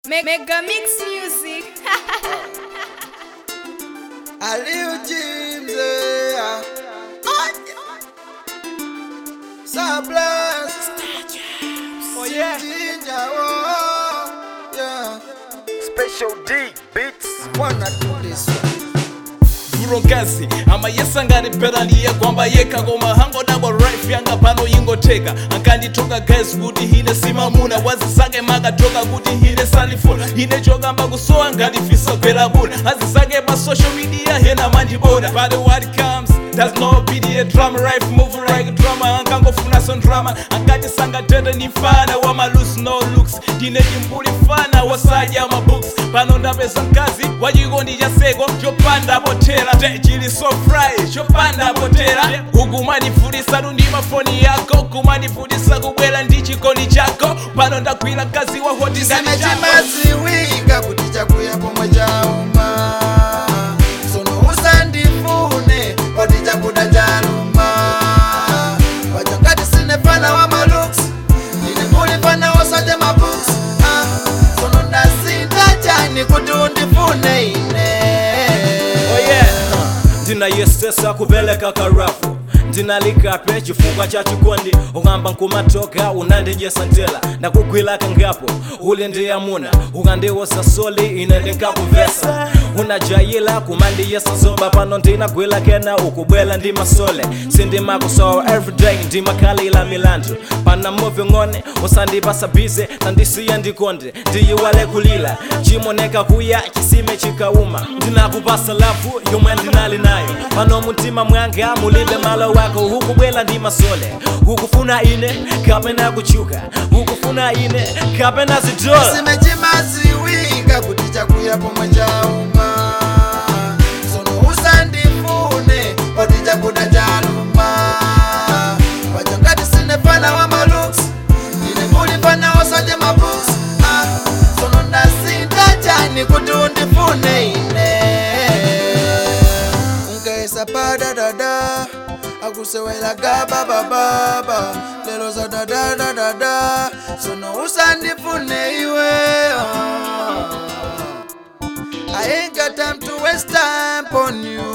Me- Mega Mix Music. Aliu James, yeah. Sablas, Oh yeah. Ginger, oh, yeah. Special D beats. Wanna do this one. vurokazi amayesanganipera kwamba yeka ngoma hango double rife yanga pano ingoteka ankanditoka guys kuti hine simamuna wazisake makatoka kuti hine salifuna hine chokamba kusowa ngandifisa gwera buna azisake pa social media hena mandibona but what comes does no be a drama rife move like drama ankangofuna son drama ankati sangatete ni mfana wa malus no looks ndine timbuli mfana wasadya mabooks pano ndapeza mkazi wachikondi cha seko chopanda potera chili so fry chopanda potera ukumanifundisa ndi mafoni yako kumanifundisa kubwera ndi chikondi chako pano ndagwira mkazi wa hoti Tiseme ndani chako chimaziwika kuti chakuya pomwe chauma sono usandifune kuti chakuda chaluma pachangati sine fana wa maluks ndine muli fana wosaja mabooks ah, sono ndasinda chani kuti undifune ine Oh yeah. ndinayesesa kupeleka karafu ndinalikape chifukwa cha chikondi ukamba nkumatoka unandijesa ntela ndakugwila kangapo uli ndiyamuna ukandiwosa soli ine ndinkakuvesa unajayila kumandiyesa zoba pano ndinagwila kena ukubwela ndi masole sindimakusowa everyday ndimakhalila milandu pana muvi ng'one usandipasa bize tandisiya ndikonde ndiyiwale kulila chimoneka kuya chisime chikauma ndinakupasa lafu yomwe ndinali nayo pano mumtima mwanga mulibe malo wako hukubwela ndi masole hukufuna ine kapena kuchuka hukufuna ine kapena zidola Tiseme chimaziwika kuti chakuya pomwe chauma sono usandifune kuti chakuda chaluma pachangati sine fana wa maluks ndine muli fana wosaje mabooks ah, sono ndasinda chani kuti undifune ine unkaesa padadada akusewelaga babababa lelo za dadadadada sono usandifune iwe oh. I ain't got time to waste time on you